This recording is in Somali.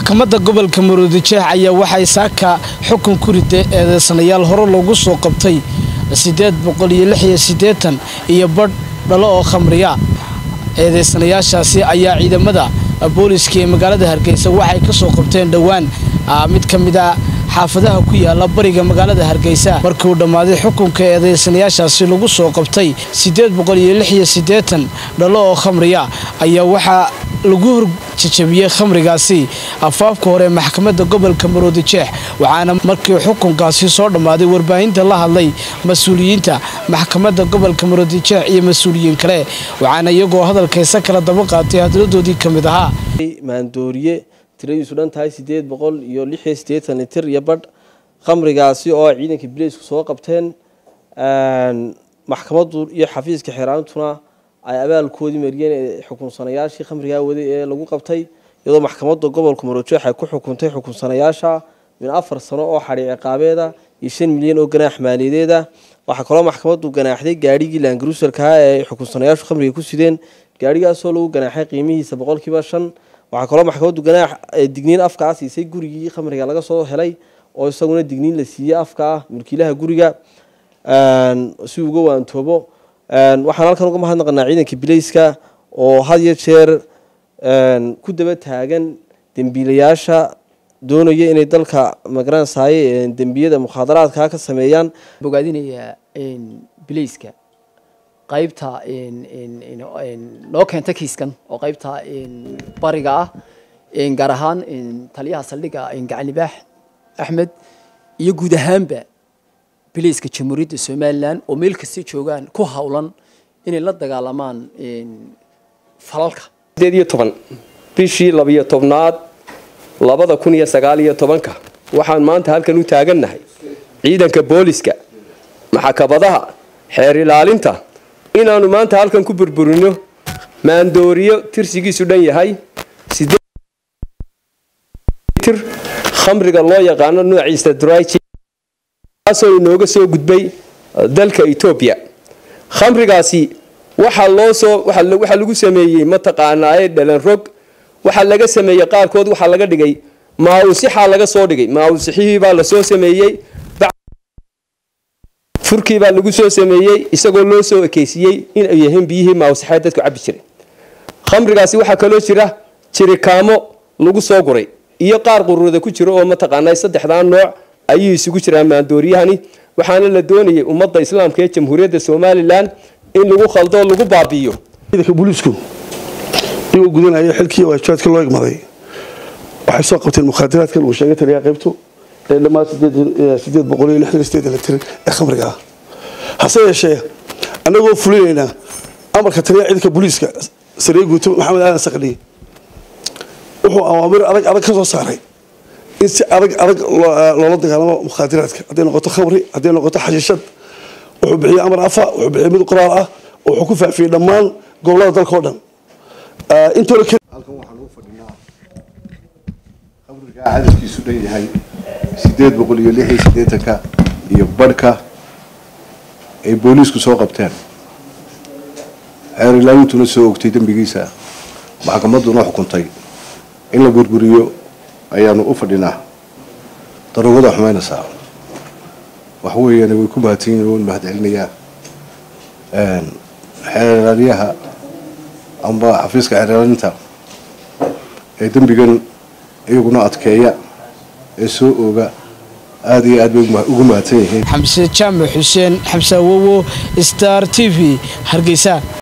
maxkamadda gobolka maroodijeex ayaa waxay saaka xukun ku riday eedeysanayaal hore loogu soo qabtay siddeed boqol iyo lix iyo siddeetan iyo badh dhalo oo khamriya eedeysanayaashaasi ayaa ciidamada booliska ee magaalada hargeysa waxay ka soo qabteen dhowaan mid ka mid a xaafadaha ku yaala bariga magaalada hargeysa markii uu dhammaaday xukunka eedeysanayaashaasi lagu soo qabtay siddeed boqol iyo lix iyo siddeetan dhalo oo khamriya ayaa waxaa lagu horjajabiyey khamrigaasi afaafka hore maxkamadda gobolka maroodijeex waxaana markii xukunkaasi soo dhammaaday warbaahinta la hadlay mas-uuliyiinta maxkamadda gobolka maroodijeex iyo mas-uuliyiin kale waxaana iyagoo hadalkaysa kala daba qaatay hadladoodii ka mid ahaa maandooriye tiradiisu dhan tahay siddeed boqol iyo lix iyo siddeetan litir iyo badh khamrigaasi oo ciidanka bileysku soo qabteen maxkamaddu iyo xafiiska xeeraantuna ay abaalkoodii mariyeen ee xukunsanayaashii khamrigaa waday ee lagu qabtay iyadoo maxkamadda gobolka marojeex ay ku xukuntay xukunsanayaasha min afar sano oo xadhi ciqaabeeda iyo shan milyan oo ganaax maaliyadeeda waxaa kaloo maxkamaddu ganaaxday gaadhigii laangaruusalkaha ee xukunsanayaashu khamriga ku sideen gaadhigaasoo lagu ganaaxay qiimihiisa boqolkiiba shan waxaa kaloo maxkamaddu ganaax digniin afkaa siisay gurigii khamriga laga soo helay oo isaguna digniin la siiyey afka ah mulkiilaha guriga si uga waantoobo waxaan halkan uga mahadnaqanaa ciidanka bileyska oo had iyo jeer ku daba taagan dembiilayaasha doonaya inay dalka magaransaye dembiyada mukhaadaraadka ka sameeyaan bogaadinaya bileyska qaybta noo keenta kiiskan oo qaybta bariga ah gaar ahaan taliyaha saldhigga gacanlibaax axmed iyo guud ahaanba bileyska jamhuuriyadda somalilan oo meel kasta joogaan ku howlan inay la dagaalamaan falalka sideed iyo toban bishii labiyo tobnaad labada kun iyo sagaal iyo tobanka waxaan maanta halkan u taagannahay ciidanka booliska maxkamadaha xeer ilaalinta inaanu maanta halkan ku burburino maandooriyo tirsigiisu dhan yahay tir khamriga loo yaqaano noociisa drykaasoo inooga soo gudbay dalka etoobiya khamrigaasi waxaa loo soo waxaa lagu sameeyey mataqaanaaye dhalan rog waxaa laga sameeyey qaarkood waxaa laga dhigay maawusixaa laga soo dhigay maawusixihii baa lasoo sameeyey furkii baa lagu soo sameeyey isagoo loo soo ekeysiiyey inay yihiin biyihii maawusixeed dadku cabbi jiray khamrigaasi waxaa kaloo jira jirikaamo lagu soo guray iyo qaar quruurada ku jira oo mataqaanaa saddexdaa nooc ayuu isugu jiraan maandooriyahani waxaana la doonayay ummadda islaamka ee jamhuuriyadda somalilan in lagu khaldo lagu baabi'iyo ciidanka booliisku iyagoo gudanaya xilkii waajibaadka loo igmaday waxay soo qabteen mukhaadaraadkan uu sheegay taliyaa qaybtu ee dhammaan sideed boqol iyo lixdan sideed litir ee khamriga ah hase yeeshee annagoo fulinaynaa amarka taliyaha ciidanka booliiska sariye guuto maxamed aadan sakdhi wuxuu awaamir adag adag ka soo saaray in si adag adag loola dagaalamo mukhaadaraadka hadday noqoto khamri hadday noqoto xashiishad wuxuu bixiyey amar afa wuxuu bixiyey mid qoraal ah oo wuxuu ku faafiyey dhammaan gobolada dalka oo dhan intooda halkan waxaan ugu fadhinaa khamrigaa cadadkiisu dhan yahay sideed boqol iyo lix iyo siddeetanka iyo badhka ay booliisku soo qabteen xeer ilaawintuna soo ogtay dembigiisa maxkamadduna xukuntay in la burburiyo ayaanu u fadhinaa daruurada xumaynaysaa wax weeyaan way ku mahadsan yihin waan mahad celinayaa xeeralyaha amba xafiiska xeeraalinta ee dembigan iyaguna adkeeya ee soo ooga aada iyo aad bay ugu mahadsan yihiin xamse jaamac xuseen xamse awowo star t v hargeysa